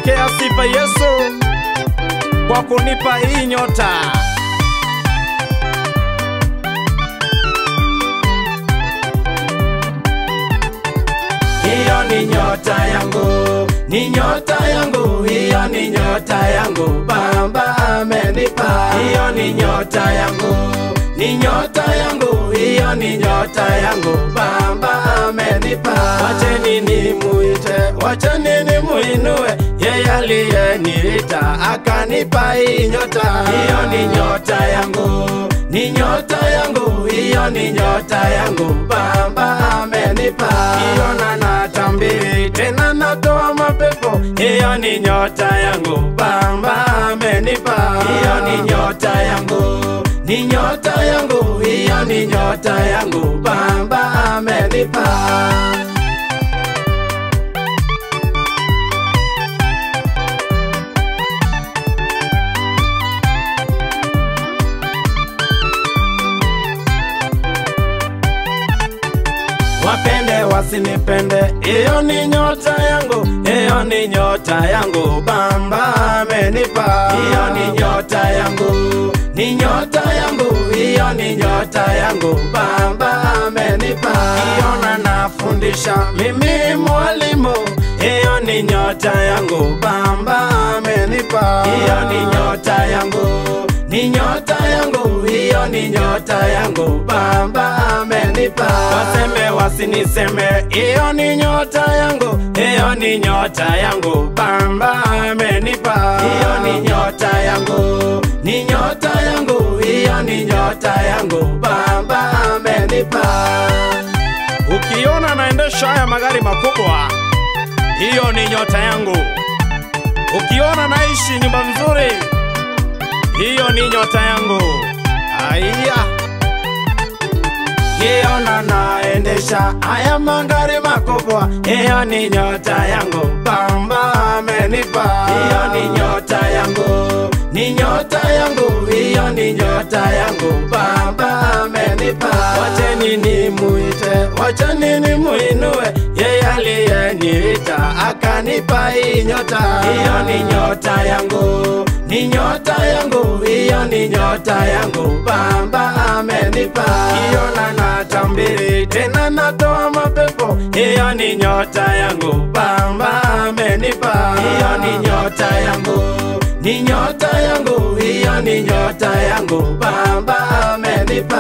Pokea sifa Yesu kwa kunipa hii nyota. hiyo ni nyota yangu, ni nyota yangu, hiyo ni nyota yangu, Baba amenipa. Hiyo ni nyota yangu, ni nyota yangu, hiyo ni nyota yangu, Baba amenipa. Wacheni nimuite, wacheni nimuinue, yeye aliyeniita akanipa hii nyota. Hiyo ni nyota yangu, ni nyota yangu, hiyo ni nyota yangu, Baba amenipa. Hiyo na natambiri tena natoa mapepo, hiyo ni nyota yangu, Baba amenipa. Hiyo ni nyota yangu, ni nyota yangu, hiyo ni nyota yangu, Baba amenipa. wapende wasinipende, hiyo ni nyota yangu, hiyo ni nyota yangu, Baba amenipa. Hiyo ni nyota yangu, ni nyota yangu, hiyo ni nyota yangu, Baba amenipa. Hiyo na nafundisha mimi mwalimu, hiyo ni nyota yangu, Baba amenipa. Hiyo ni nyota yangu, ni nyota yangu, hiyo ni nyota yangu, Baba amenipa. Waseme wasiniseme, hiyo ni nyota yangu, hiyo ni nyota yangu, Baba amenipa. Hiyo ni nyota yangu, ni nyota yangu, hiyo ni nyota yangu, Baba amenipa. Ukiona naendesha haya magari makubwa, hiyo ni nyota yangu. Ukiona naishi nyumba nzuri, hiyo ni nyota yangu. Aya, Kiona naendesha haya magari makubwa, hiyo ni nyota yangu, Baba amenipa. Hiyo ni nyota yangu, ni nyota yangu, hiyo ni nyota yangu, Baba amenipa. Wacheni nimuite, wacheni nimuinue, yeye aliyeniita akanipa hii nyota. Hiyo ni nyota yangu, ni nyota yangu, hiyo ni nyota yangu, Baba amenipa. Hiyo na natambiri tena natoa mapepo, hiyo ni nyota yangu, Baba amenipa. Hiyo ni nyota yangu, ni nyota yangu, hiyo ni nyota yangu, Baba amenipa.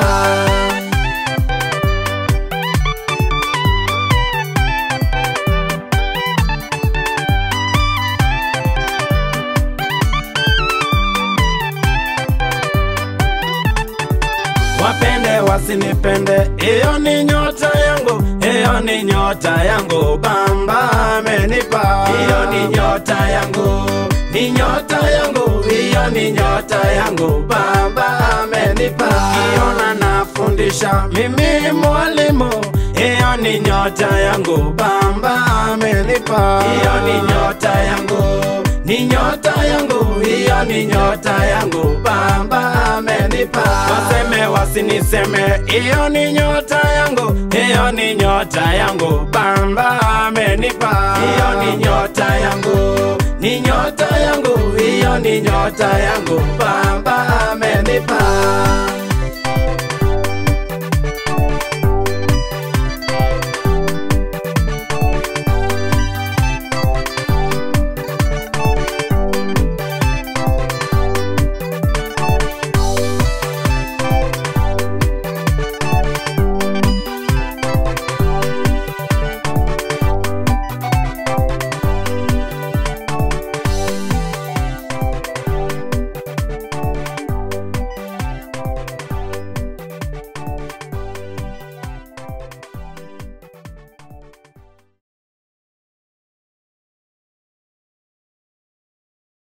wapende wasinipende, hiyo ni nyota yangu, hiyo ni nyota yangu, Baba amenipa. Hiyo ni nyota yangu, ni nyota yangu, hiyo ni nyota yangu, Baba amenipa. Hiyo na nafundisha mimi mwalimu, hiyo ni nyota yangu, Baba amenipa. Hiyo ni nyota yangu, ni nyota yangu, hiyo ni nyota yangu, Baba amenipa. Waseme wasiniseme, hiyo ni nyota yangu, hiyo ni nyota yangu, Baba amenipa. Hiyo ni nyota yangu, ni nyota yangu, hiyo ni nyota yangu, Baba amenipa.